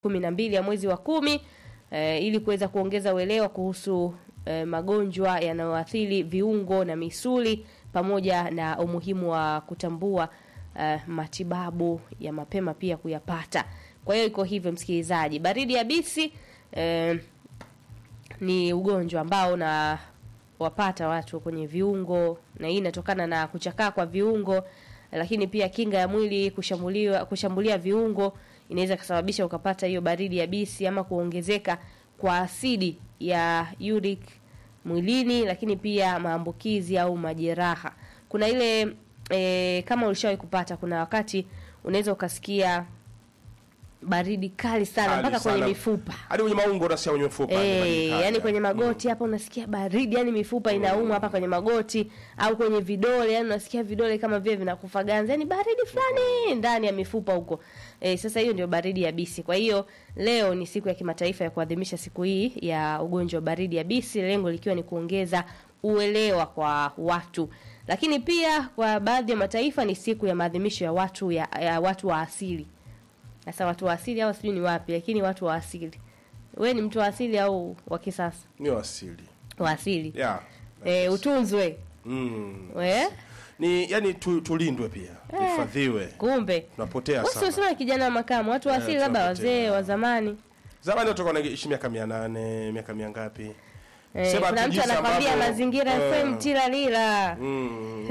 kumi na mbili ya mwezi wa kumi eh, ili kuweza kuongeza uelewa kuhusu eh, magonjwa yanayoathiri viungo na misuli pamoja na umuhimu wa kutambua eh, matibabu ya mapema pia kuyapata. Kwa hiyo iko hivyo, msikilizaji, baridi yabisi eh, ni ugonjwa ambao na wapata watu kwenye viungo, na hii inatokana na kuchakaa kwa viungo, lakini pia kinga ya mwili kushambuliwa kushambulia viungo inaweza kusababisha ukapata hiyo baridi yabisi ama kuongezeka kwa asidi ya uric mwilini, lakini pia maambukizi au majeraha. Kuna ile e, kama ulishawahi kupata, kuna wakati unaweza ukasikia baridi kali sana Kali mpaka kwenye sana. mifupa hadi kwenye maungo unasikia kwenye mfupa ni baridi Eh, kali, yani ya. kwenye magoti hapa unasikia baridi, yani mifupa inauma hapa kwenye magoti au kwenye vidole, yani unasikia vidole kama vile vinakufa ganzi, yani baridi fulani ndani ya mifupa huko. Eh, sasa hiyo ndio baridi yabisi. Kwa hiyo leo ni siku ya kimataifa ya kuadhimisha siku hii ya ugonjwa wa baridi yabisi, lengo likiwa ni kuongeza uelewa kwa watu. Lakini pia kwa baadhi ya mataifa ni siku ya maadhimisho ya watu ya, ya watu wa asili. Sasa watu wa asili hao sijui ni wapi, lakini watu wa asili. We ni mtu wa asili au wa kisasa? ni wasili Wa asili. yeah. Eh, utunzwe. mm. We? ni yani tu, tulindwe pia tuhifadhiwe Kumbe. tunapotea Wewe sana sio kijana wa makamu, watu wa Eh, asili labda tunapotea. wazee wa zamani. zamani watu walikuwa wanaishi miaka mia nane miaka mia ngapi Eh, Sema kuna tu mtu jinsi anakwambia ambavyo- mazingira eh. FM tila lila. Mm.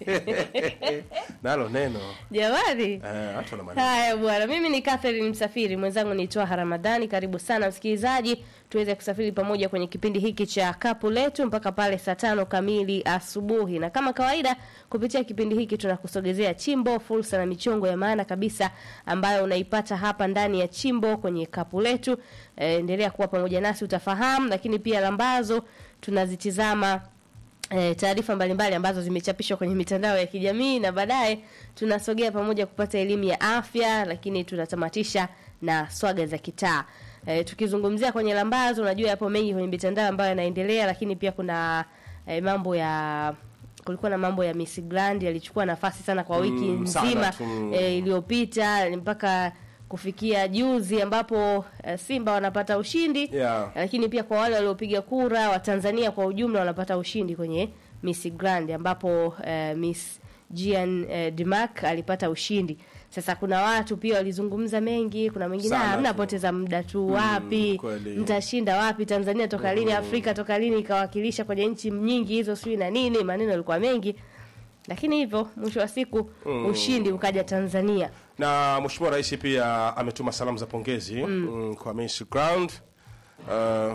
nalo neno Jamani. eh, watu wana maneno. Haya bwana, mimi ni Catherine Msafiri, mwenzangu ni Twaha Ramadhani. Karibu sana msikilizaji, tuweze kusafiri pamoja kwenye kipindi hiki cha kapu letu mpaka pale saa tano kamili asubuhi, na kama kawaida, kupitia kipindi hiki tunakusogezea chimbo, fursa na michongo ya maana kabisa ambayo unaipata hapa ndani ya chimbo kwenye kapu letu. Eh, endelea kuwa pamoja nasi utafahamu, lakini pia lambazo tunazitizama e, taarifa mbalimbali ambazo zimechapishwa kwenye mitandao ya kijamii na baadaye tunasogea pamoja kupata elimu ya afya, lakini tunatamatisha na swaga za kitaa. E, tukizungumzia kwenye lambazo, unajua yapo mengi kwenye mitandao ambayo yanaendelea, lakini pia kuna e, mambo ya kulikuwa na mambo ya Miss Grand yalichukua nafasi sana kwa wiki Mm, sana nzima tu. e, iliyopita mpaka kufikia juzi ambapo e, Simba wanapata ushindi Yeah. lakini pia kwa wale waliopiga kura wa Tanzania kwa ujumla wanapata ushindi kwenye Miss Grand ambapo eh, Miss Gian eh, Dimak alipata ushindi. Sasa kuna watu pia walizungumza mengi, kuna wengine Sana "Ah, tu. mnapoteza muda tu wapi, kweli. mtashinda wapi, Tanzania toka lini, Afrika toka lini ikawakilisha kwenye nchi nyingi hizo, sijui na nini, maneno yalikuwa mengi, lakini hivyo mwisho wa siku ushindi ukaja Tanzania. na mheshimiwa rais pia ametuma salamu za pongezi mm. kwa Miss Ground uh,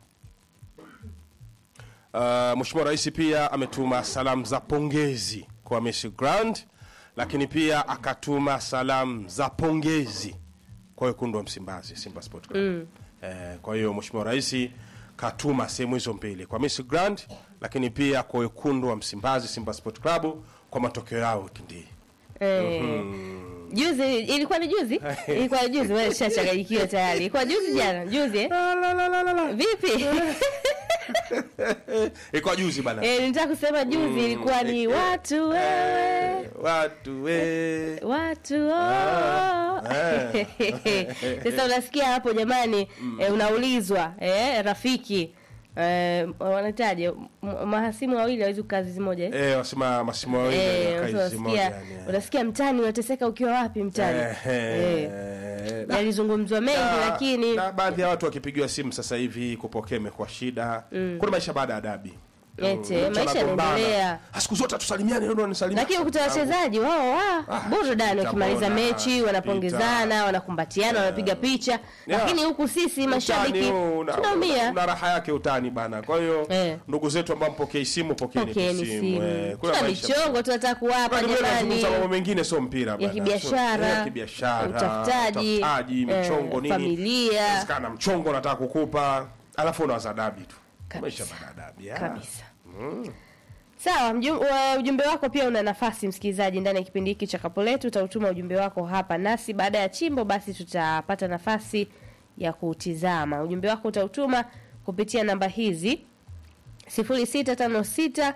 uh, mheshimiwa rais pia ametuma salamu za pongezi kwa Miss Ground lakini pia akatuma salamu za pongezi kwa wekundu wa Msimbazi Simba Sport Club mm. eh, kwa hiyo mheshimiwa rais katuma sehemu hizo mbili kwa Miss Grand lakini pia kwa wekundu wa Msimbazi Simba Sport Club kwa matokeo yao wikendi hii Eh, Juzi ilikuwa ni juzi? Ilikuwa juzi wewe shachanganyikiwa tayari. Ilikuwa juzi jana, juzi eh? Vipi? ilikuwa juzi bana Eh, nitaka kusema juzi ilikuwa ni watu wewe. watu we Watu oh. Sasa unasikia hapo jamani, eh, unaulizwa eh, rafiki eh, wanataje m- mahasimu wawili hawezi kukaa zizi moja eh? eh, wasema masimu wawili Eh, wanakaa sasa hizi moja, unasikia yani, eh. unasikia mtani unateseka ukiwa wapi mtani? Eh, Eh. eh, na- Yalizungumzwa mengi na- lakini na baadhi ya watu wakipigiwa simu sasa hivi kupokea imekuwa shida kuna maisha baada ya dabi Ete, Mm, mtu maisha anagombana. yanaendelea. Ah, siku zote tusalimiane leo nisalimia lakini ukuta wachezaji wao wa Ah, burudani, wakimaliza tutabona, mechi wanapongezana, wanakumbatiana, wanapiga picha, lakini huku sisi mashabiki tunaumia. una raha yake utani bana kwa hiyo Eh. ndugu zetu ambao mpokei simu pokeeni tu Pokeeni simu, eh. Kuna tuna maisha- michongo tunataka kuwapa Kwani wewe jamani, unazungumza mambo mengine sio mpira bana. kibiashara, So, ya kibiashara, utafutaji, utafutaji, eh, michongo nini. familia. Inawezekana mchongo nataka kukupa, alafu unawaza dabi tu. Kabisa. Maisha baada ya dabi. ya. kabisa. Sawa, mjum, wa- ujumbe wako pia una nafasi msikilizaji, ndani ya kipindi hiki cha kapo letu. Utautuma ujumbe wako hapa nasi baada ya chimbo, basi tutapata nafasi ya kuutizama. Ujumbe wako utautuma kupitia namba hizi 0656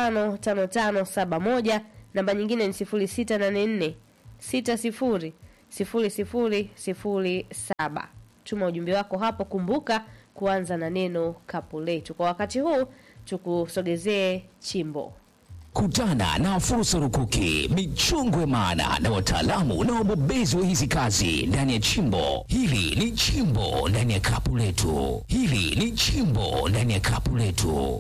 555571 namba nyingine ni 0684 60 0007. Tuma ujumbe wako hapo, kumbuka kuanza na neno kapu letu. Kwa wakati huu tukusogezee chimbo. Kutana na fursa rukuki, michongo maana na wataalamu na wabobezi wa hizi kazi ndani ya chimbo hili. Ni chimbo ndani ya kapu letu, hili ni chimbo ndani ya kapu letu.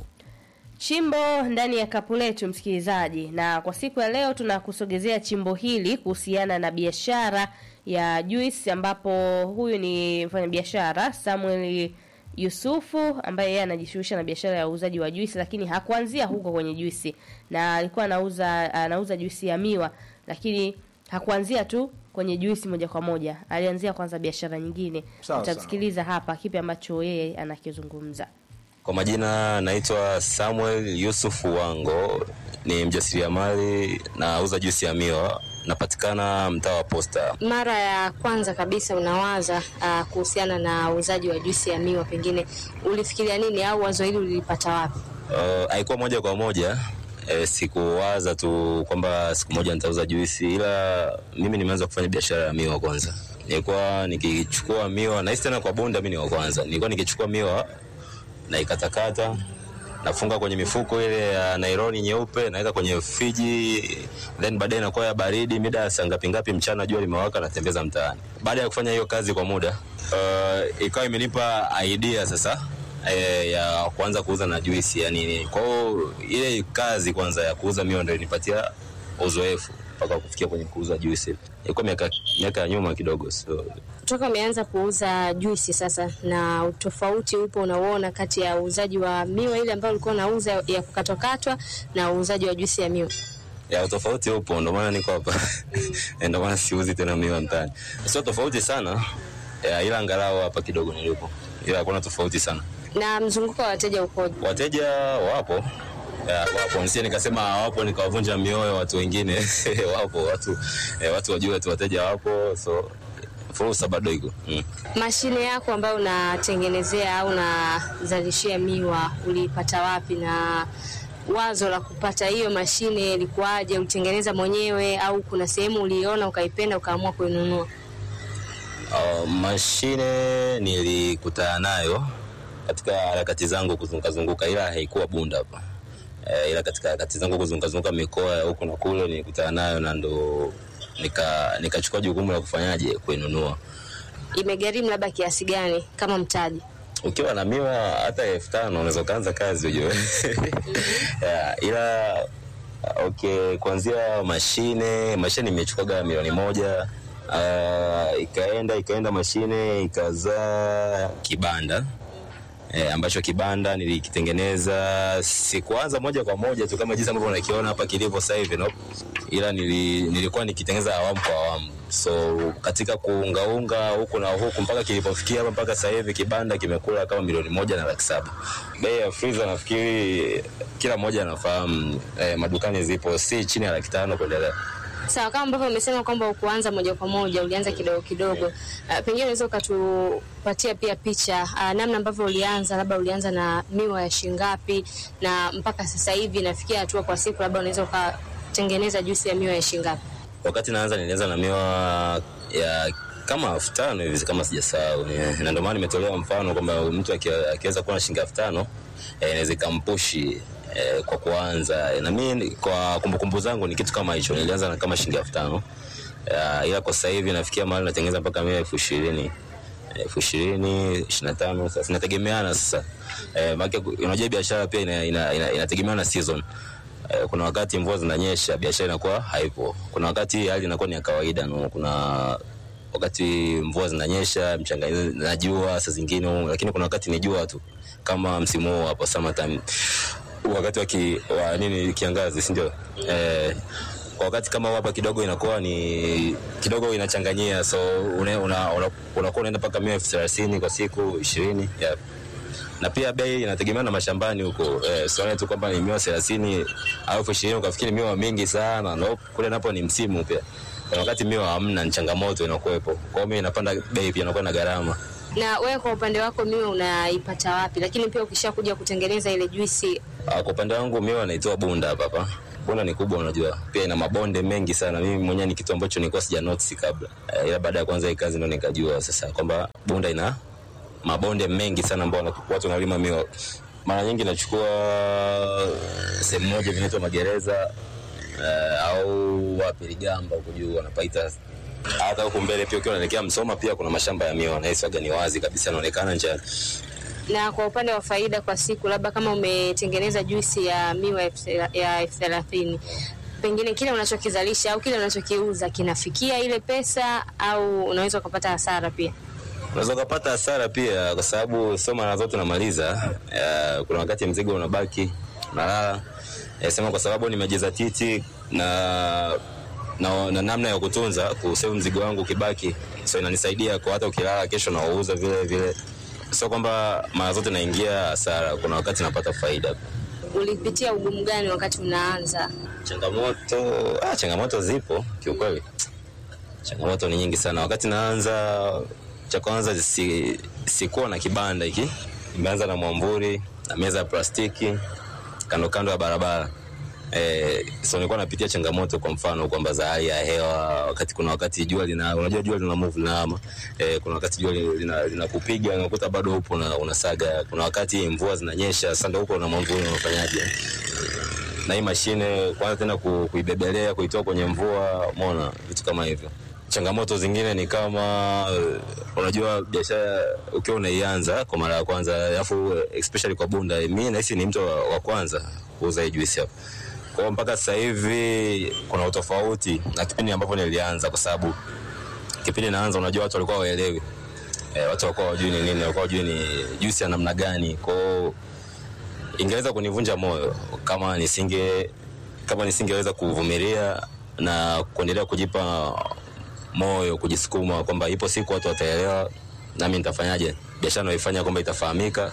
Chimbo ndani ya kapu letu, msikilizaji, na kwa siku ya leo tunakusogezea chimbo hili kuhusiana na biashara ya juice, ambapo huyu ni mfanyabiashara Samuel Yusufu ambaye yeye anajishughulisha na biashara ya uuzaji wa juisi, lakini hakuanzia huko kwenye juisi, na alikuwa anauza anauza juisi ya miwa, lakini hakuanzia tu kwenye juisi moja kwa moja, alianzia kwanza biashara nyingine. Sawa, Utamsikiliza hapa kipi ambacho yeye anakizungumza. Kwa majina naitwa Samuel Yusuf Wango, ni mjasiriamali na uza juisi ya miwa, napatikana mtaa wa Posta. Mara ya kwanza kabisa unawaza uh, kuhusiana na uuzaji wa juisi ya miwa, pengine ulifikiria nini au wazo hili ulilipata wapi? Uh, haikuwa moja kwa moja e, sikuwaza tu kwamba siku moja nitauza juisi, ila mimi nimeanza kufanya biashara ya miwa kwanza. Nilikuwa nikichukua miwa, nahisi tena kwa bonda, mimi ni wa kwanza. Nilikuwa nikichukua miwa na ikatakata nafunga kwenye mifuko ile ya nailoni nyeupe, naweka kwenye friji, then baadaye inakuwa ya baridi. Mida ya saa ngapi ngapi mchana, jua limewaka, natembeza mtaani. Baada ya kufanya hiyo kazi kwa muda uh, ikawa imenipa idea sasa eh, ya kuanza kuuza na juisi yani. Kwa hiyo ile kazi kwanza ya kuuza miwa ndio ilinipatia uzoefu mpaka kufikia kwenye kuuza juisi. Ilikuwa miaka miaka ya nyuma kidogo, so Toka umeanza kuuza juisi sasa, na utofauti upo unauona kati ya uuzaji wa miwa ile ambayo ulikuwa unauza ya kukatwakatwa na uuzaji wa juisi ya miwa? ya utofauti upo, ndo maana niko hapa ndo maana siuzi tena miwa mtaani. Sio tofauti sana ya, ila angalau hapa kidogo nilipo, ila hakuna tofauti sana. Na mzunguko wa wateja ukoje? Wateja wapo ya, wapo, nisije nikasema hawapo nikawavunja mioyo watu wengine wapo watu eh, watu wajue tu wateja wapo, so fursa bado iko mm. Mashine yako ambayo unatengenezea au unazalishia miwa uliipata wapi, na wazo la kupata hiyo mashine ilikuwaje? Ulitengeneza mwenyewe au kuna sehemu uliiona ukaipenda ukaamua kuinunua? Uh, mashine nilikutana nayo katika harakati zangu kuzunguka zunguka, ila haikuwa Bunda hapa e, ila katika harakati zangu kuzunguka zunguka mikoa ya huku na kule nilikutana nayo na ndo nika nikachukua jukumu la kufanyaje kuinunua. Imegharimu labda kiasi gani kama mtaji? Ukiwa na miwa hata elfu tano unaweza ukaanza kazi ujue. yeah, ila okay, kuanzia mashine mashine nimechukuaga milioni moja uh, ikaenda ikaenda mashine ikazaa kibanda e, ambacho kibanda nilikitengeneza sikuanza moja kwa moja tu kama jinsi ambavyo unakiona hapa kilivyo sasa hivi no? ila nili, nilikuwa nikitengeneza awamu kwa awamu so katika kuungaunga huku na huku mpaka kilipofikia hapa mpaka sasa hivi kibanda kimekula kama milioni moja na laki saba bei ya freezer nafikiri kila mmoja anafahamu eh, madukani zipo si chini ya laki tano kuendelea Sawa, kama ambavyo umesema kwamba ukuanza moja kwa moja, ulianza kidogo kidogo. Uh, pengine unaweza ukatupatia pia picha uh, namna ambavyo ulianza, labda ulianza na miwa ya shingapi na mpaka sasa hivi nafikia hatua kwa siku, labda unaweza ukatengeneza juisi ya miwa ya shingapi? wakati naanza nilianza na miwa ya kama elfu tano hivi kama sijasahau, Ni- na ndio maana nimetolewa mfano kwamba mtu aki- akiweza kuwa na shilingi elfu tano eh, inaweza ikampushi eh, kwa kuanza na mimi kwa kumbukumbu zangu ni kitu kama hicho, nilianza na kama shilingi elfu tano Ya, ila kwa sasa hivi nafikia mahali natengeneza mpaka mia elfu ishirini elfu ishirini ishirini na tano sasa inategemeana sasa eh, maana unajua biashara pia ina, ina, ina, inategemeana na season Eh, kuna wakati mvua zinanyesha biashara inakuwa haipo. Kuna wakati hali inakuwa ni ya kawaida no. Kuna wakati mvua zinanyesha mchanga na jua saa zingine, lakini kuna wakati ni jua tu, kama msimu huu hapo summertime, wakati wa, ki, wa nini kiangazi, si ndio? Eh, kwa wakati kama huu hapa kidogo inakuwa ni kidogo inachanganyia, so unakuwa una, una, unakuwa unaenda mpaka mia elfu thelathini kwa siku ishirini yeah na pia bei inategemea na mashambani huko eh, sione tu kwamba ni miwa thelathini au elfu ishirini ukafikiri miwa mingi sana no, kule napo ni msimu pia kuna wakati miwa hamna ni changamoto inakuwepo kwa hiyo mimi napanda bei pia inakuwa na gharama Na wewe kwa upande wako miwa unaipata wapi? Lakini pia ukishakuja kutengeneza ile juisi Ah, kwa upande wangu miwa naitoa bunda hapa hapa bunda ni kubwa unajua pia ina mabonde mengi sana mimi mwenyewe ni kitu ambacho nilikuwa sija notice kabla eh, ila baada ya kuanza hii kazi ndo nikajua sasa kwamba bunda ina mabonde mengi sana ambao wana- watu wanalima miwa mara nyingi nachukua sehemu moja vinaitwa magereza eh, au wapi ligamba huko juu wanapaita hata huku mbele pia ukiwa unaelekea msoma pia kuna mashamba ya miwa nahiswaga ni wazi kabisa yanaonekana njiani Na kwa upande wa faida kwa siku, labda kama umetengeneza juisi ya miwa elfu thela- ya elfu thelathini pengine kile unachokizalisha au kile unachokiuza kinafikia ile pesa au unaweza ukapata hasara pia? unaweza ukapata hasara pia kwa sababu sio mara zote unamaliza Eh, kuna wakati mzigo unabaki unalala Eh, sema kwa sababu nimejizatiti na na, na namna ya kutunza kusave mzigo wangu ukibaki so inanisaidia kwa hata ukilala kesho nauuza vile vile sio kwamba mara zote naingia hasara kuna wakati napata faida Ulipitia ugumu gani wakati unaanza? changamoto ah, changamoto zipo kiukweli changamoto ni nyingi sana wakati naanza cha kwanza si, sikuwa na kibanda hiki nimeanza na mwamburi na meza ya plastiki kando kando ya barabara Eh, so nilikuwa napitia changamoto kwa mfano kwamba za hali ya hewa wakati kuna wakati jua lina unajua jua lina move linaama eh, kuna wakati jua linakupiga lina, linakupiga, unakuta bado upo na unasaga kuna wakati mvua zinanyesha sasa ndio uko na mwamburi unafanyaje na hii mashine kwanza tena ku, kuibebelea kuitoa kwenye mvua mona vitu kama hivyo changamoto zingine ni kama eh, unajua biashara ukiwa unaianza kwa mara ya kwanza alafu eh, especially kwa bunda mi nahisi ni mtu wa, wa kwanza kuuza hii juisi hapa kwao mpaka sasa hivi kuna utofauti na kipindi ambapo nilianza kwa sababu kipindi naanza unajua watu walikuwa waelewi eh, watu walikuwa wajui ni nini walikuwa wajui ni juisi ya namna gani kwao ingeweza kunivunja moyo kama nisinge kama nisingeweza kuvumilia na kuendelea kujipa moyo kujisukuma kwamba ipo siku watu wataelewa nami nitafanyaje biashara naifanya kwamba itafahamika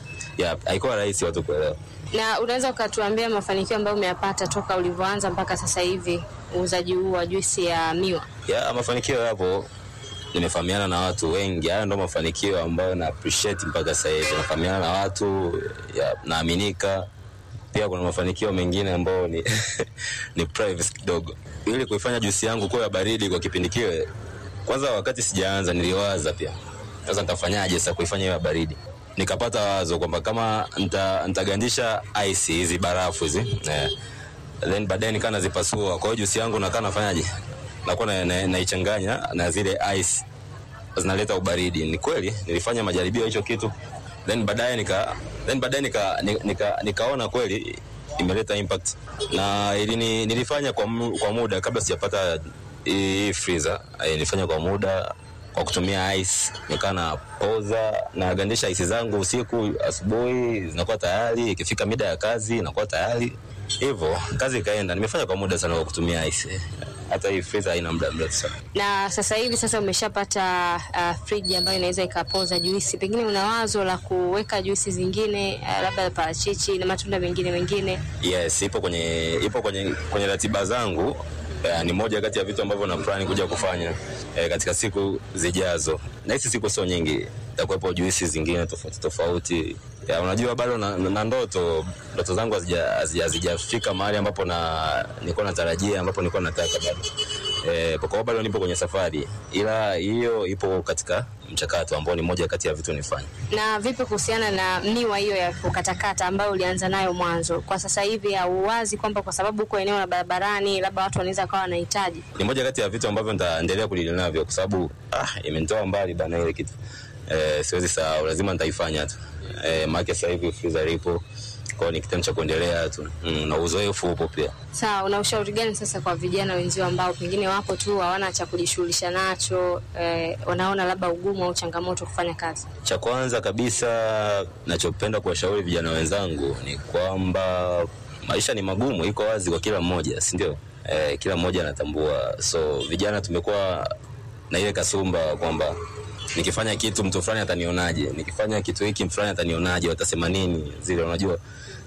ya haikuwa rahisi watu kuelewa Na unaweza ukatuambia mafanikio ambayo umeyapata toka ulivyoanza mpaka sasa hivi uuzaji huu wa juisi ya miwa? ya mafanikio yapo nimefahamiana na watu wengi haya ndo mafanikio ambayo na appreciate mpaka sasa hivi nafahamiana na watu ya, naaminika pia kuna mafanikio mengine ambayo ni, ni privacy kidogo ili kuifanya juisi yangu kuwa ya baridi kwa kipindi kile kwanza wakati sijaanza niliwaza pia sasa nitafanyaje sasa kuifanya iwe ya baridi nikapata wazo kwamba kama nita- nitagandisha ice hizi barafu hizi eh, then baadaye nikaa nazipasua kwa hiyo juisi yangu nakaa nafanyaje nakuwa na- na- naichanganya na, na zile ice zinaleta ubaridi ni kweli nilifanya majaribio ya hicho kitu then baadaye nika then baadaye nika, nika, nika, nikaona kweli imeleta impact na ilini, nilifanya kwa, mu, kwa muda kabla sijapata hii hii freezer eh, nilifanya kwa muda kwa kutumia ice nikaa na poza nagandisha ice zangu usiku asubuhi zinakuwa tayari ikifika mida ya kazi inakuwa tayari hivyo kazi ikaenda nimefanya kwa muda sana kwa kutumia ice hata hii freezer haina muda mrefu sana Na sasa hivi sasa umeshapata uh, friji ambayo inaweza ikapoza juisi, pengine una wazo la kuweka juisi zingine uh, labda parachichi na matunda mengine mengine? yes ipo kwenye ipo kwenye kwenye ratiba zangu eh, ni moja kati ya vitu ambavyo na plani kuja kufanya eh, katika siku zijazo na hizi siku sio nyingi takuwepo juisi zingine tofauti tofauti ya, unajua bado na, na, na ndoto ndoto zangu hazija- hazija- hazijafika mahali ambapo na nilikuwa natarajia ambapo nilikuwa nataka bado eh, kwa kuwa bado nipo kwenye safari ila hiyo ipo katika mchakato ambao ni moja kati ya vitu nifanye Na vipi kuhusiana na miwa hiyo ya kukatakata ambayo ulianza nayo mwanzo? Kwa sasa hivi hauwazi kwamba kwa sababu uko eneo la barabarani, labda watu wanaweza kawa wanahitaji ni moja kati ya vitu ambavyo nitaendelea kudili navyo kwa sababu ah, imenitoa mbali bana ile kitu eh, siwezi sahau lazima nitaifanya tu eh, maake sasa hivi freezer lipo kwao ni kitendo cha kuendelea tu mm, na uzoefu upo pia Sawa, una ushauri gani sasa kwa vijana wenzio ambao pengine wapo tu hawana cha kujishughulisha nacho eh, wanaona labda ugumu au changamoto kufanya kazi? cha kwanza kabisa nachopenda kuwashauri vijana wenzangu ni kwamba maisha ni magumu iko wazi kwa kila mmoja si ndio eh, kila mmoja anatambua so vijana tumekuwa na ile kasumba kwamba nikifanya kitu mtu fulani atanionaje nikifanya kitu hiki mtu fulani atanionaje watasema nini zile unajua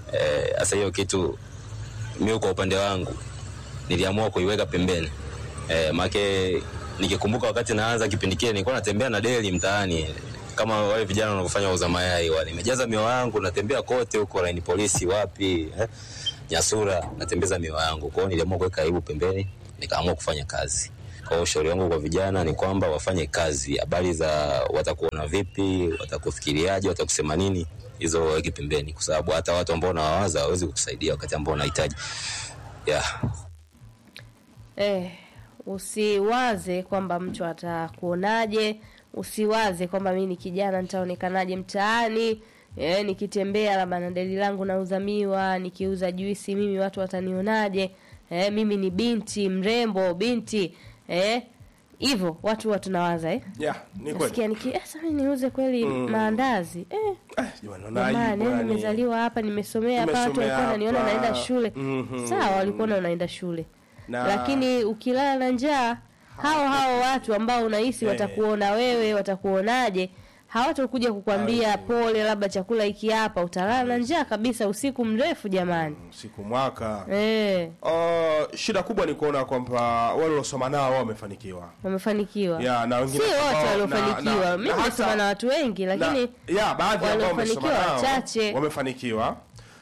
hasa hiyo kitu mi kwa upande wangu niliamua kuiweka pembeni eh, make nikikumbuka wakati naanza kipindi kile nilikuwa natembea na deli mtaani kama wale vijana wanavyofanya uza mayai wale nimejaza mioyo yangu natembea kote huko laini polisi wapi eh. Nyasura natembeza miwa yangu. Kwa hiyo niliamua kuweka aibu pembeni, nikaamua kufanya kazi. Kwa hiyo ushauri wangu kwa vijana ni kwamba wafanye kazi. Habari za watakuona vipi, watakufikiriaje, watakusema nini, hizo waweke pembeni, kwa sababu hata watu ambao unawawaza hawezi kukusaidia wakati ambao unahitaji. Yeah. Eh, usiwaze kwamba mtu atakuonaje, usiwaze kwamba mimi ni kijana nitaonekanaje mtaani. Eh, nikitembea labda na deli langu nauza miwa, nikiuza juisi mimi watu watanionaje? Eh, mimi ni binti mrembo, binti eh hivyo watu huwa tunawaza eh. yeah, ni kweli Nasikia niki eh, sasa mimi niuze kweli maandazi eh. Eh, jamani, naona Jamani, aibu yani yani. nimezaliwa hapa, nimesomea hapa, watu Nimesomea walikuwa wananiona hapa. naenda shule. Mhm. Sawa, walikuona unaenda shule. Na- Lakini ukilala na njaa, hao hao watu ambao unahisi Eh. watakuona wewe, watakuonaje? Hawatakuja kukwambia pole, labda chakula hiki hapa, utalala na njaa kabisa usiku mrefu jamani. siku mwaka Eh, Uh, shida kubwa ni kuona kwamba wale waliosoma nao wao wamefanikiwa wamefanikiwa. Ya, na Si wengine wote ambao- na- waliofanikiwa. na- Mimi na hata- nimesoma na watu wengi lakini na, ya baadhi ambao wamesoma waliofanikiwa nao wachache. wamefanikiwa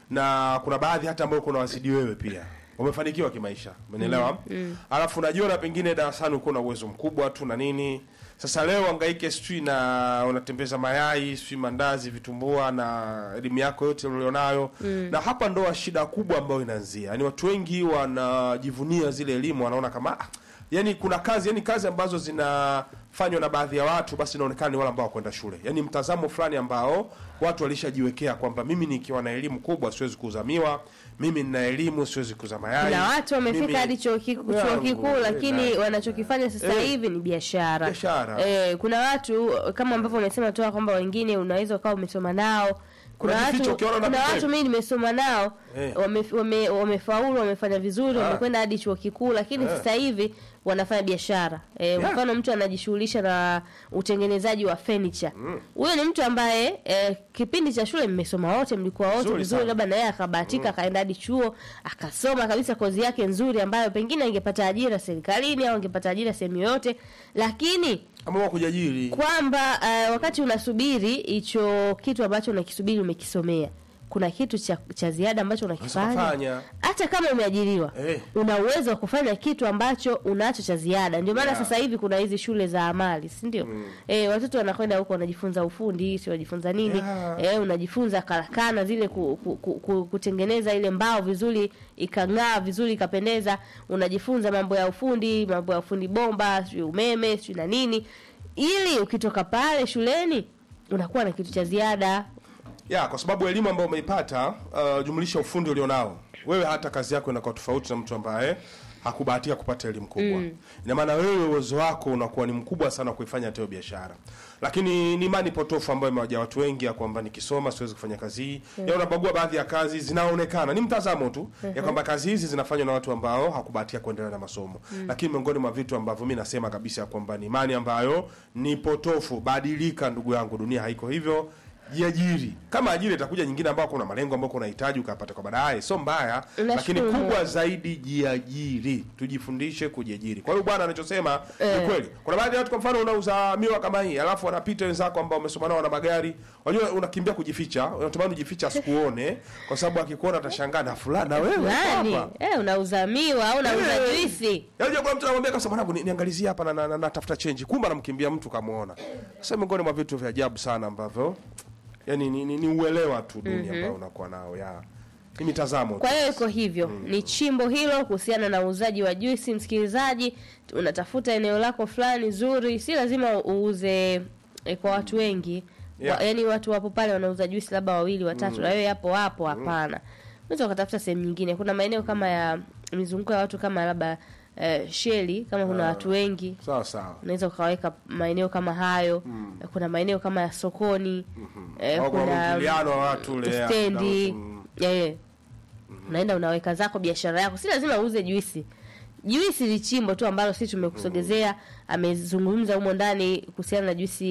na kuna baadhi hata ambao kuna wazidi wewe pia wamefanikiwa kimaisha umenielewa alafu unajiona pengine darasani uko na uwezo mkubwa tu na nini sasa leo angaike sijui na unatembeza mayai sijui mandazi vitumbua na elimu yako yote ulionayo na hapa ndo shida kubwa ambayo inaanzia yaani watu wengi wanajivunia zile elimu wanaona kama ah, yani kuna kazi yani kazi ambazo zinafanywa na baadhi ya watu basi inaonekana ni wale ambao wakwenda shule yani mtazamo fulani ambao watu walishajiwekea kwamba mimi nikiwa na elimu kubwa siwezi kuuza miwa mimi nina elimu siwezi kuuza mayai na watu wamefika mimi- hadi chuo kiku- chuo Yangu, kikuu eh, lakini na- wanachokifanya sasa Eh. hivi ni biashara Biashara. eh, kuna watu kama ambavyo umesema toa kwamba wengine unaweza ukawa umesoma nao kuna Unajificha watu ukiona kuna unapita. watu mimi nimesoma nao Eh. wame, wame, wamefaulu wamefanya vizuri Ah. wamekwenda hadi chuo kikuu lakini Eh. sasa hivi wanafanya biashara eh, Yeah. mfano mtu anajishughulisha na utengenezaji wa furniture huyo ni mtu ambaye eh, kipindi cha shule mmesoma wote mlikuwa wote Vizuri vizuri sana. labda na yeye akabahatika akaenda hadi chuo akasoma kabisa kozi yake nzuri ambayo pengine angepata ajira serikalini au angepata ajira sehemu yoyote lakini ambao kujiajiri kwamba uh, wakati unasubiri hicho kitu ambacho unakisubiri umekisomea kuna kitu cha, cha ziada ambacho unakifanya kufanya. hata kama umeajiriwa Eh. una uwezo wa kufanya kitu ambacho unacho cha ziada ndio maana Yeah. sasa hivi kuna hizi shule za amali si ndio eh, watoto wanakwenda huko wanajifunza ufundi si wanajifunza nini Yeah. eh, unajifunza karakana zile ku, ku, ku, ku, kutengeneza ile mbao vizuri ikang'aa vizuri ikapendeza unajifunza mambo ya ufundi mambo ya ufundi bomba sijui umeme sijui na nini ili ukitoka pale shuleni unakuwa na kitu cha ziada ya kwa sababu elimu ambayo umeipata uh, jumlisha ufundi ulionao wewe hata kazi yako inakuwa tofauti na mtu ambaye hakubahatika kupata elimu kubwa ina maana wewe uwezo wako unakuwa ni mkubwa sana kuifanya hata hiyo biashara lakini ni imani potofu ambayo imewaja watu wengi ya kwamba nikisoma siwezi kufanya kazi hii ya unabagua baadhi ya kazi zinaonekana ni mtazamo tu ya kwamba kazi hizi zinafanywa na watu ambao hakubahatika kuendelea na masomo lakini miongoni mwa vitu ambavyo mi nasema kabisa ya kwamba ni imani ambayo ni potofu badilika ndugu yangu dunia haiko hivyo jiajiri kama ajira itakuja nyingine ambao kuna malengo ambayo unahitaji ukapata kwa baadaye sio mbaya Nashukuru lakini Mungu. kubwa zaidi jiajiri tujifundishe kujiajiri kwa hiyo bwana anachosema Eh. ni kweli kuna baadhi ya watu kwa mfano unauza miwa kama hii alafu wanapita wenzako ambao umesoma nao na magari unajua unakimbia kujificha unatamani ujificha asikuone kwa sababu akikuona atashangaa na fulani na wewe uko nani hapa eh, unauza miwa au unauza Eh. juisi Yaani kuna mtu anamwambia kama mwanangu ni- niangalizie hapa na, na, na, natafuta change. Kumbe anamkimbia mtu kamuona. Sasa miongoni mwa vitu vya ajabu sana ambavyo yani ni, ni, ni uelewa tu dunia ambao unakuwa nao ya ni mitazamo. tu. Kwa hiyo iko hivyo, ni chimbo hilo kuhusiana na uuzaji wa juisi. Msikilizaji, unatafuta eneo lako fulani zuri, si lazima uuze eh, kwa watu wengi Yeah. wa, yani watu wapo pale wanauza juisi labda wawili watatu, na wewe hapo hapo, hapana. Unaweza ukatafuta sehemu nyingine. Kuna maeneo kama ya mizunguko ya watu kama labda eh, sheli, kama kuna watu wengi Sawa sawa. unaweza ukaweka maeneo kama hayo. Kuna maeneo kama ya sokoni eh, Au kuna kuna mwingiliano wa watu ule, ya, stendi mm. eh, unaenda unaweka zako biashara yako, si lazima uuze juisi. Juisi ni chimbo tu ambalo sisi tumekusogezea. Amezungumza humo ndani kuhusiana na juisi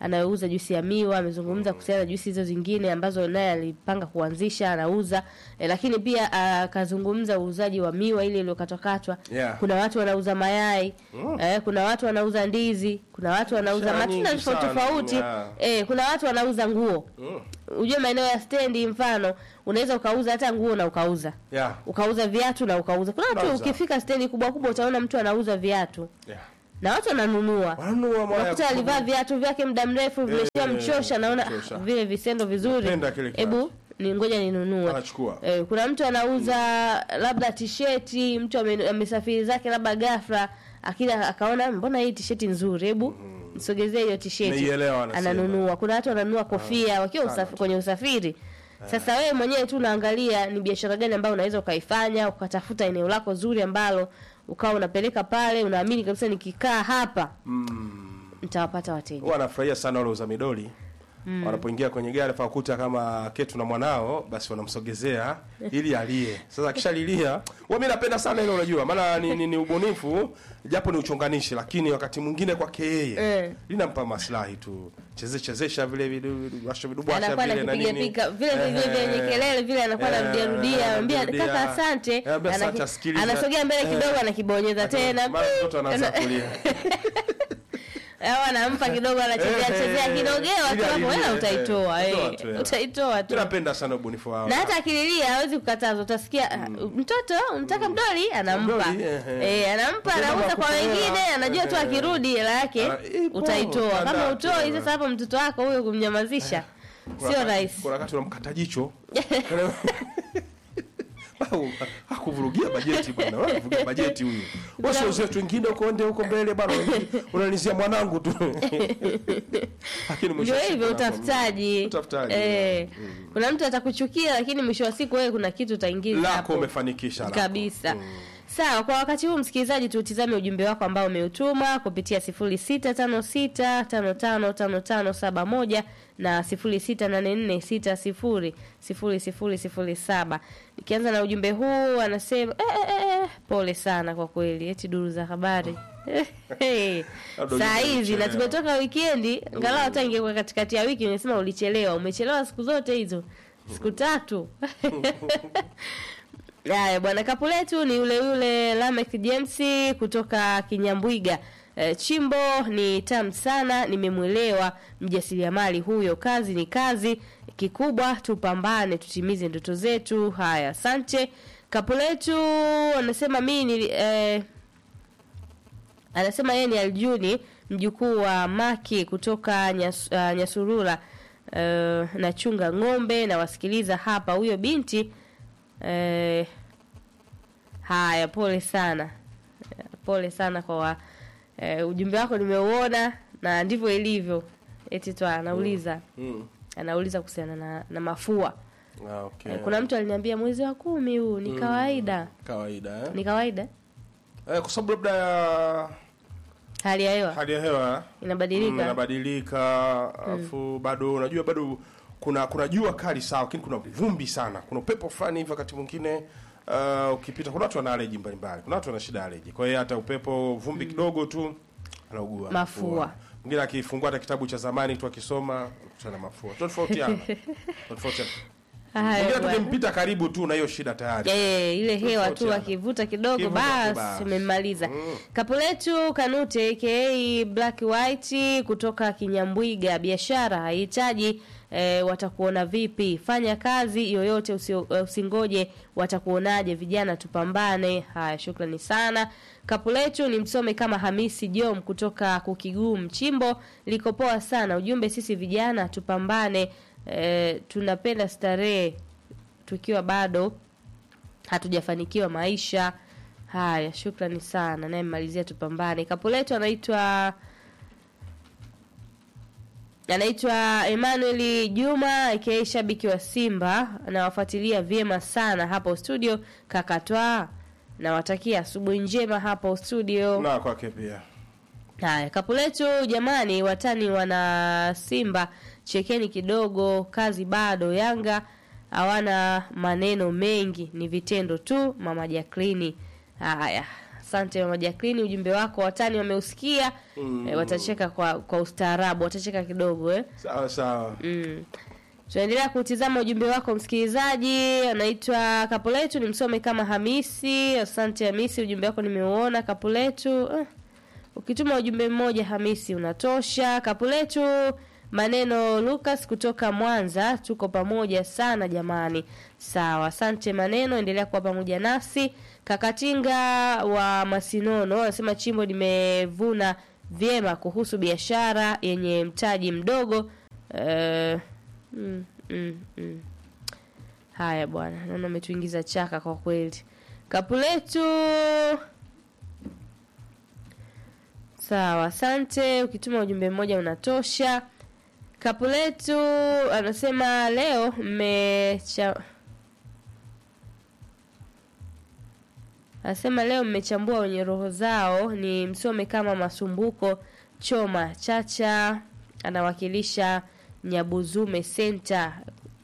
anayeuza juisi ya miwa amezungumza kuhusiana na juisi hizo zingine ambazo naye alipanga kuanzisha anauza e, lakini pia akazungumza uuzaji wa miwa ile iliyokatwakatwa Yeah. kuna watu wanauza mayai eh, kuna watu wanauza ndizi kuna watu wanauza Biashara matunda nyingi tofauti sana, tofauti yeah. eh, kuna watu wanauza nguo ujue maeneo ya stendi mfano unaweza ukauza hata nguo na ukauza yeah. ukauza viatu na ukauza kuna watu Unauza. ukifika stendi kubwa kubwa utaona mtu anauza viatu Yeah. na watu wananunua Wanunua mwaya unakuta alivaa viatu vyake muda mrefu vimeshia mchosha naona mchosha. ah, vile visendo vizuri Napenda kile kiatu. hebu ni ngoja ninunue Anachukua. eh, kuna mtu anauza labda tisheti mtu ame- amesafiri zake labda ghafla akila akaona mbona hii tisheti nzuri hebu msogezee hiyo tisheti Nimeielewa anasema. ananunua kuna watu wananunua kofia wakiwa usafi, kwenye usafiri sasa wewe mwenyewe tu unaangalia ni biashara gani ambayo unaweza ukaifanya ukatafuta eneo lako zuri ambalo ukawa unapeleka pale unaamini kabisa nikikaa hapa nitawapata wateja huwa anafurahia sana wale uza midoli wanapoingia kwenye gari fakuta kama ketu na mwanao basi wanamsogezea ili alie sasa akishalilia huwa mi napenda sana ile unajua maana ni, ni, ni ubunifu japo ni uchonganishi lakini wakati mwingine kwake yeye Eh. linampa maslahi tu cheze chezesha vile vidubwasha vidubwasha anakuwa vile na anakipiga nini pika vile vile vyenye Eh. kelele vile anakuwa Eh, anarudia rudia anambia anarudia. kaka asante Eh, ambia asante, Anaki- asikiliza. anasogea mbele kidogo anakibonyeza tena mara mtoto anaanza kulia au anampa kidogo anachezea Eh, chezea eh, kidogewa ili tu hapo alilie, wewe utaitoa eh, eh, toa tu, eh. utaitoa tu mi napenda sana ubunifu wao na hata akililia hawezi kukataza utasikia ah, mtoto unataka mdoli anampa Mdoli, eh, eh. eh, anampa Ukienda anauza kwa makupea, wengine anajua tu eh, akirudi hela yake Ah, ipo, utaitoa kama standard, utoi eh. sasa hapo mtoto wako huyo kumnyamazisha Kuna sio wakati- rahisi kuna wakati unamkata jicho Au, hakuvurugia bajeti bwana Wewe unavurugia bajeti huyu wasi wenzetu wengine uko nde huko mbele bwana unanizia mwanangu tu lakini mwisho ndio wa siku hivyo unakuwa- utafutaji utafutaji eh, kuna mtu atakuchukia lakini mwisho wa siku wewe kuna kitu utaingiza lako hapo umefanikisha lako. kabisa sawa kwa wakati huu msikilizaji tutizame ujumbe wako ambao umeutuma kupitia 0656555571 na 0684600007 nikianza na ujumbe huu anasema eh, eh, eh, pole sana kwa kweli eti duru za habari Hey, Labda saa ujumbe hizi na ulichelewa. tumetoka wikendi angalau hata ingekuwa katikati ya wiki ungesema ulichelewa umechelewa siku zote hizo siku tatu Haya bwana, kapu letu ni yule yule Lamek James kutoka Kinyambwiga. E, chimbo ni tamu sana, nimemwelewa mjasiriamali huyo. Kazi ni kazi, kikubwa tupambane, tutimize ndoto zetu. Haya, asante. Kapu letu anasema mimi ni eh, anasema yeye ni Aljuni mjukuu wa Maki kutoka Nyas, uh, Nyasurura uh, nachunga ng'ombe na wasikiliza hapa. Huyo binti Eh, haya, pole sana, Eh, pole sana kwa wa, eh, ujumbe wako nimeuona na ndivyo ilivyo. Eti tu anauliza Mm. anauliza kuhusiana na, na mafua. Ah, okay. Eh, kuna mtu aliniambia mwezi wa kumi huu ni kawaida, kawaida eh? ni kawaida Eh, kwa sababu labda ya hali ya hewa hali ya hewa mm, inabadilika. inabadilika alafu bado unajua bado kuna kuna jua kali sawa lakini kuna vumbi sana kuna upepo fulani hivi wakati mwingine uh, ukipita kuna watu wana allergy mbalimbali kuna watu wana shida ya allergy kwa hiyo hata upepo vumbi kidogo tu anaugua Mafua. mwingine akifungua hata kitabu cha zamani tu akisoma anakutana na mafua tofautiana tofautiana Haya mwingine bwana. tukimpita karibu tu na hiyo shida tayari Eh, ile hewa tu Tofautiana. akivuta kidogo Kivuta tu basi basi. umemmaliza. Kapu letu Kanute aka Black White kutoka Kinyambwiga, biashara haihitaji eh, watakuona vipi? Fanya kazi yoyote usio, eh, usingoje watakuonaje. Vijana tupambane. Haya, shukrani sana. Kapu letu ni msome kama Hamisi Jom kutoka Kukiguu Mchimbo, liko poa sana. Ujumbe sisi vijana tupambane, eh, tunapenda starehe tukiwa bado hatujafanikiwa maisha haya. Shukrani sana, naye mmalizia tupambane. Kapu letu anaitwa anaitwa Emmanuel Juma aka shabiki wa Simba, anawafuatilia vyema sana hapo studio. Kakatwa, nawatakia asubuhi njema hapo studio. na kwake pia Haya, kapu letu jamani, watani wana Simba, chekeni kidogo, kazi bado. Yanga hawana maneno mengi, ni vitendo tu. Mama Jacqueline. Haya, asante mama Jacqueline, ujumbe wako watani wameusikia mm. e, watacheka kwa kwa ustaarabu, watacheka kidogo eh. sawa sawa Mm. Tunaendelea kutizama ujumbe wako msikilizaji, anaitwa Kapuletu, ni msome kama Hamisi. Asante Hamisi, ujumbe wako nimeuona. Kapuletu, eh, ukituma ujumbe mmoja Hamisi unatosha. Kapuletu, maneno Lucas kutoka Mwanza, tuko pamoja sana jamani. Sawa, asante maneno, endelea kuwa pamoja nasi. Kakatinga wa Masinono anasema chimbo nimevuna vyema kuhusu biashara yenye mtaji mdogo Eh, mm, mm, mm. Haya bwana, naona umetuingiza chaka kwa kweli. Kapuletu, sawa, asante. Ukituma ujumbe mmoja unatosha. Kapuletu anasema leo mmecha Anasema leo mmechambua wenye roho zao, ni msome kama Masumbuko Choma Chacha, anawakilisha Nyabuzume Center.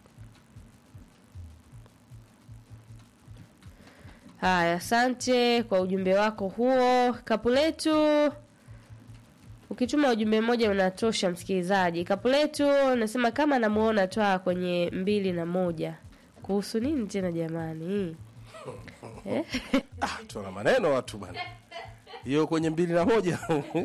Haya, asante kwa ujumbe wako huo Kapuletu. Ukituma ujumbe mmoja unatosha, msikilizaji. Kapuletu nasema kama namuona twaa kwenye mbili na moja. Kuhusu nini tena jamani? Eh? ah, tuna maneno watu bana hiyo kwenye mbili na moja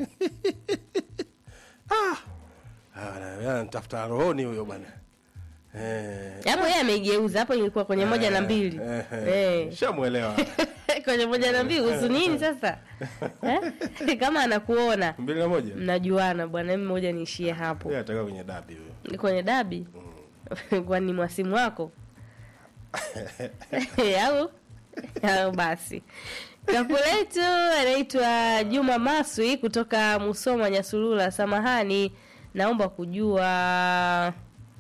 ah. Ah, ntafuta rohoni huyo bwana eh. Hapo yeye ameigeuza, hapo ilikuwa kwenye moja na mbili. eh, eh. Eh. shamwelewa kwenye moja na mbili kuhusu nini sasa eh? kama anakuona mbili na moja mnajuana bwana, mimi moja niishie hapo Yeye ataka kwenye dabi huyo kwenye dabi kwani mwasimu wako au au basi kapu letu anaitwa Juma Maswi kutoka Musoma Nyasulula. Samahani, naomba kujua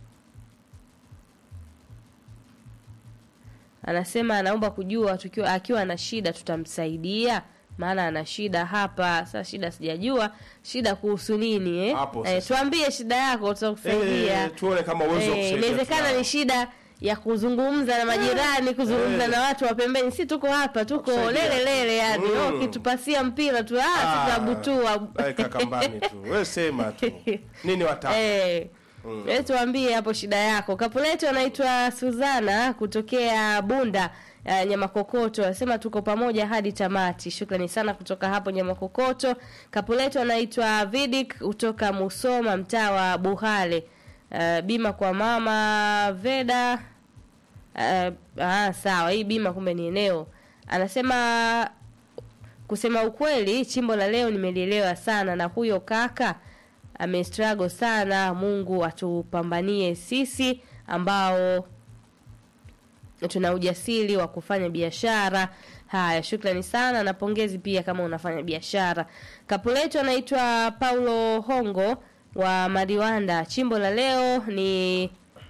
anasema anaomba kujua tukiwa akiwa na shida tutamsaidia, maana ana shida hapa. Sasa shida sijajua shida kuhusu nini eh? Hapo Eh, sasa. tuambie shida yako tutakusaidia. Eh, tuone kama uwezo wa Eh, kusaidia inawezekana tunao. ni shida ya kuzungumza na majirani, kuzungumza Eh. na watu wa pembeni. Si tuko hapa, tuko Kusaidia. lele lele, yani Mm. mm. ukitupasia mpira tu ah, Ah, tutabutua weka kambani tu we sema tu nini wataka Eh. Mm. tuambie hapo shida yako. Kapuletu anaitwa Suzana kutokea Bunda uh, Nyamakokoto anasema tuko pamoja hadi tamati. Shukrani sana kutoka hapo Nyamakokoto. Kapuletu anaitwa Vidik kutoka Musoma mtaa wa Buhale. Uh, bima kwa mama Veda. Uh, ah, sawa, hii bima kumbe ni eneo. Anasema kusema ukweli, chimbo la leo nimelielewa sana, na huyo kaka amestruggle sana. Mungu atupambanie sisi ambao tuna ujasiri wa kufanya biashara. Haya, shukrani sana na pongezi pia kama unafanya biashara. Kapuletu anaitwa Paulo Hongo wa Mariwanda. Chimbo la leo ni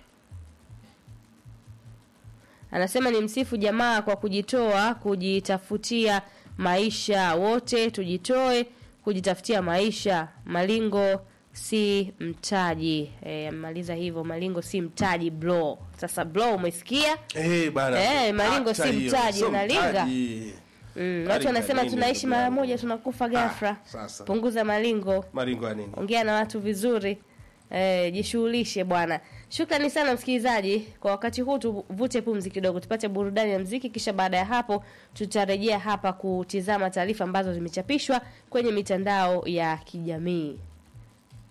anasema ni msifu jamaa kwa kujitoa kujitafutia maisha. Wote tujitoe kujitafutia maisha. Malingo si mtaji. E, maliza hivyo, malingo si mtaji bro. Sasa bro, umesikia? Eh, bana. Eh, malingo Acha si hiyo, mtaji, sio unalinga. mtaji. Mm, Malingo watu wanasema nini, tunaishi ndugu mara yangu? moja tunakufa ghafla. sasa. Punguza malingo. maringo ya nini ongea na watu vizuri eh, jishughulishe bwana shukrani sana msikilizaji kwa wakati huu tuvute pumzi kidogo tupate burudani ya mziki kisha baada ya hapo tutarejea hapa kutizama taarifa ambazo zimechapishwa kwenye mitandao ya kijamii